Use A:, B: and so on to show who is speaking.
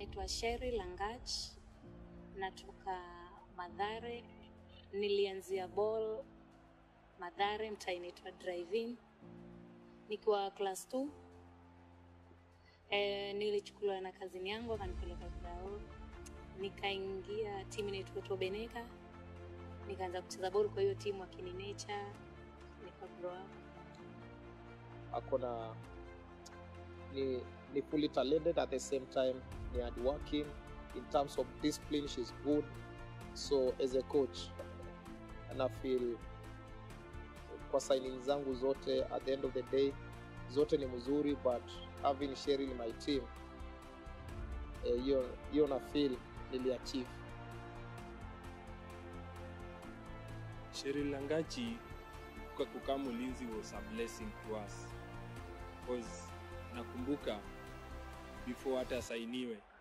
A: Naitwa Sheri Langach, natoka Madhare. Nilianzia ball Madhare, mtaa inaitwa Drive-In nikiwa class 2. E, nilichukuliwa na kazini yangu akanipeleka Grao, nikaingia timu inaitwa Tobeneka, nikaanza kucheza ball kwa hiyo timu akini nature, nika grow up.
B: ako na ni, ni fully talented at the same time ni hardworking in terms of discipline she's good so as a coach ana feel kwa signing zangu zote at the end of the day zote ni mzuri but having Cheryl in my team eh, hiyo hiyo na feel niliachieve
C: Cheryl Langachi kwa kukaa Ulinzi was a blessing to us because nakumbuka before hata asainiwe